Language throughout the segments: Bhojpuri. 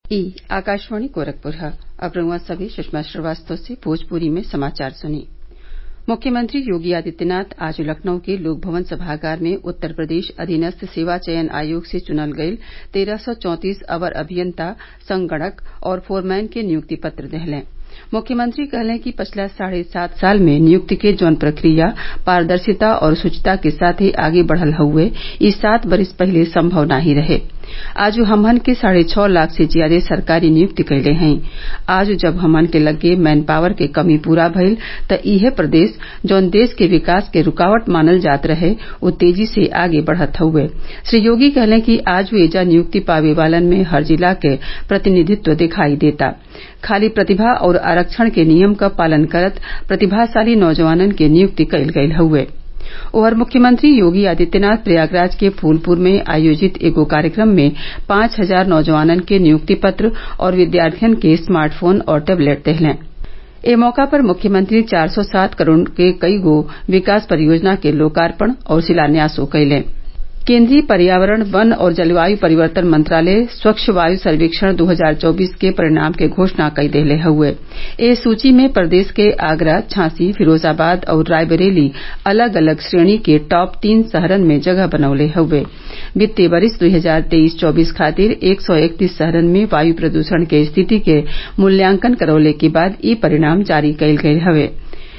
ई आकाशवाणी गोरखपुर है अब रउआ सभे सुषमा श्रीवास्तव से भोजपुरी में समाचार सुनी मुख्यमंत्री योगी आदित्यनाथ आज लखनऊ के लोकभवन सभागार में उत्तर प्रदेश अधीनस्थ सेवा चयन आयोग से चुनल गयल तेरह सौ चौंतीस अवर अभियंता संगणक और फोरमैन के नियुक्ति पत्र देहलें मुख्यमंत्री कहलें कि पिछला साढ़े सात साल में नियुक्ति के जौन प्रक्रिया पारदर्शिता और शुचिता के साथे आगे बढ़ल हउवे ई सात बरिस पहिले संभव नाही रहे आजू हमहन के साढ़े छः लाख से ज्यादे सरकारी नियुक्ति कइले हई आज जब हमन के लग्गे मैन पावर के कमी पूरा भइल त इहे प्रदेश जौन देश के विकास के रूकावट मानल जात रहे उ तेजी से आगे बढ़त हउवे श्री योगी कहलें कि आज एजा नियुक्ति पावे वालन में हर जिला के प्रतिनिधित्व दिखाई देता खाली प्रतिभा और आरक्षण के नियम क पालन करत प्रतिभाशाली नौजवानन के नियुक्ति कइल गयल हउवे उधर मुख्यमंत्री योगी आदित्यनाथ प्रयागराज के फूलपुर में आयोजित एगो कार्यक्रम में पांच हजार नौजवानन के नियुक्ति पत्र और विद्यार्थियन के स्मार्ट फोन और टैबलेट देहलें ए मौका पर मुख्यमंत्री चार सौ सात करोड़ के कईगो विकास परियोजना के लोकार्पण और शिलान्यासो कइलें केन्द्रीय पर्यावरण वन और जलवायु परिवर्तन मंत्रालय स्वच्छ वायु सर्वेक्षण 2024 के परिणाम के घोषणा कई देहले हउवे ए सूची में प्रदेश के आगरा झांसी फिरोजाबाद और रायबरेली अलग अलग श्रेणी के टॉप तीन शहरन में जगह बनवले हउवे वित्तीय वरिस 2023-24 खातिर एक सौ इकतीस शहरन में वायु प्रदूषण के स्थिति के मूल्यांकन करवले के बाद ई परिणाम जारी कइल गयल हवे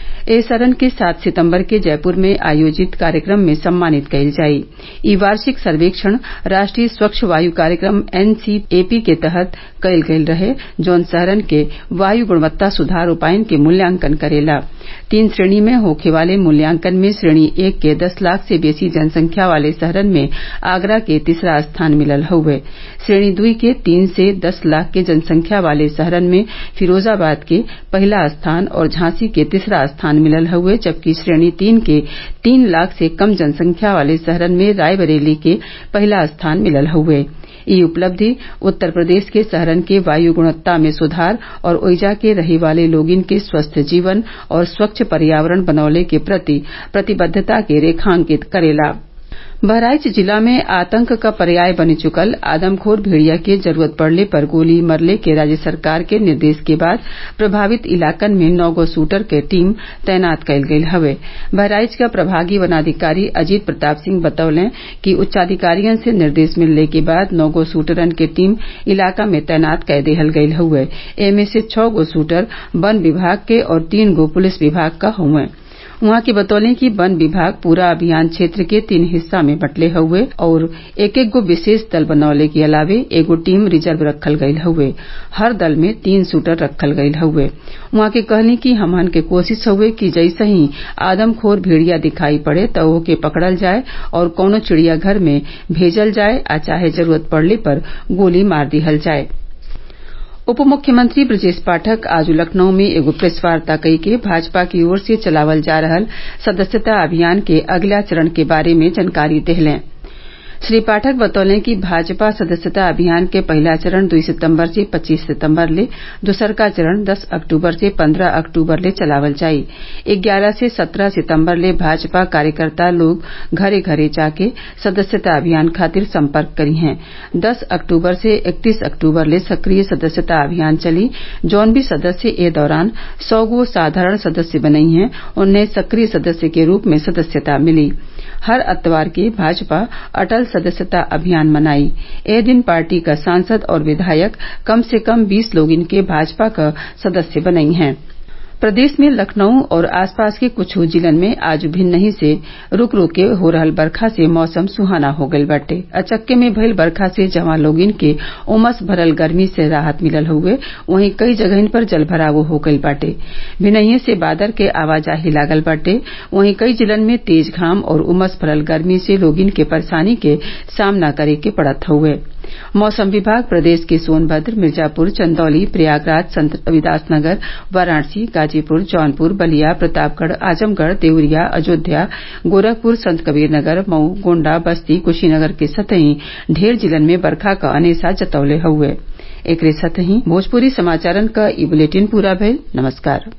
ए सरन के सात सितम्बर के जयपुर में आयोजित कार्यक्रम में सम्मानित कइल जाई ई वार्षिक सर्वेक्षण राष्ट्रीय स्वच्छ वायु कार्यक्रम एनसीएपी के तहत कइल गयल रहे जौन शहरन के वायु गुणवत्ता सुधार उपायन के मूल्यांकन करेला तीन श्रेणी में होखे वाले मूल्यांकन में श्रेणी एक के दस लाख से बेसी जनसंख्या वाले शहरन में आगरा के तीसरा स्थान मिलल हउवे श्रेणी दुई के तीन से दस लाख के जनसंख्या वाले शहरन में फिरोजाबाद के पहिला स्थान और झांसी के तीसरा स्थान मिलल हउवे जबकि श्रेणी तीन के तीन लाख से कम जनसंख्या वाले शहरन में रायबरेली के पहिला स्थान मिलल हउवे ई उपलब्धि उत्तर प्रदेश के शहरन के वायु गुणवत्ता में सुधार और ओइजा के रहे वाले लोगिन के स्वस्थ जीवन और स्वच्छ पर्यावरण बनवले के प्रति प्रतिबद्धता के रेखांकित करेला बहराइच जिला में आतंक क पर्याय बन चुकल आदमखोर भेड़िया के जरूरत पड़ले पर गोली मरले के राज्य सरकार के निर्देश के बाद प्रभावित इलाकन में नौ गो शूटर के टीम तैनात कइल गयल हवे बहराइच क प्रभागी वनाधिकारी अजीत प्रताप सिंह बतौले कि उच्चाधिकारियन से निर्देश मिलले के बाद नौ गो शूटरन के टीम इलाका में तैनात कै देहल गयल हउवे एमे से छह गो शूटर वन विभाग के और तीन गो पुलिस विभाग क हउवे उहाँ के बतौले कि वन विभाग पूरा अभियान क्षेत्र के तीन हिस्सा में बंटले हउवे और एक एक गो विशेष दल बनवले के अलावे एगो टीम रिजर्व रखल गयल हउवे हर दल में तीन शूटर रखल गयल हउवे उहाँ के कहनी कि हमहन के कोशिश हउवे कि जैसे ही आदमखोर भेड़िया दिखाई पड़े त ओके पकड़ल जाए और कौनो चिड़ियाघर में भेजल जाए आ चाहे जरूरत पड़ले पर गोली मार दिहल जाए उप मुख्यमंत्री ब्रजेश पाठक आज लखनऊ में एगो प्रेस वार्ता कई के भाजपा की ओर से चलावल जा रहल सदस्यता अभियान के अगला चरण के बारे में जानकारी देहलें श्री पाठक बतौले कि भाजपा सदस्यता अभियान के पहिला चरण दुई सितम्बर से पच्चीस सितम्बर ले दूसरका चरण दस अक्टूबर से पन्द्रह अक्टूबर ले चलावल जाई ग्यारह से सत्रह सितम्बर ले भाजपा कार्यकर्ता लोग घरे घरे जाके सदस्यता अभियान खातिर संपर्क करी हैं दस अक्टूबर से इकतीस अक्टूबर ले सक्रिय सदस्यता अभियान चली जौन भी सदस्य ए दौरान सौ गो साधारण सदस्य बनई हैं उन्हें सक्रिय सदस्य के रूप में सदस्यता मिली हर अतवार के भाजपा अटल सदस्यता अभियान मनाई ए दिन पार्टी का सांसद और विधायक कम से कम बीस लोग इनके भाजपा का सदस्य बनई हैं प्रदेश में लखनऊ और आसपास के कुछ जिलन में आज भिन्नही से रुक रुक के हो रहल बरखा से मौसम सुहाना हो गईल बाटे अचक्के में भइल बरखा से जवां लोगिन के उमस भरल गर्मी से राहत मिलल हउवे वहीं कई जगहिन पर जलभराव हो गईल बाटे भिनहिए से बादर के आवाजाही लागल बाटे वहीं कई जिलन में तेज घाम और उमस भरल गर्मी से लोगिन के परेशानी के सामना करे के पड़त हउवे मौसम विभाग प्रदेश के सोनभद्र मिर्जापुर चंदौली प्रयागराज संत रविदासनगर वाराणसी गाजीपुर जौनपुर बलिया प्रतापगढ़ आजमगढ़ देवरिया अयोध्या गोरखपुर संत कबीरनगर मऊ गोण्डा बस्ती कुशीनगर के सतही ढेर जिलन में बरखा क अनेसा जतवले हउवे एकरे साथही भोजपुरी समाचारन क ई बुलेटिन पूरा भइल नमस्कार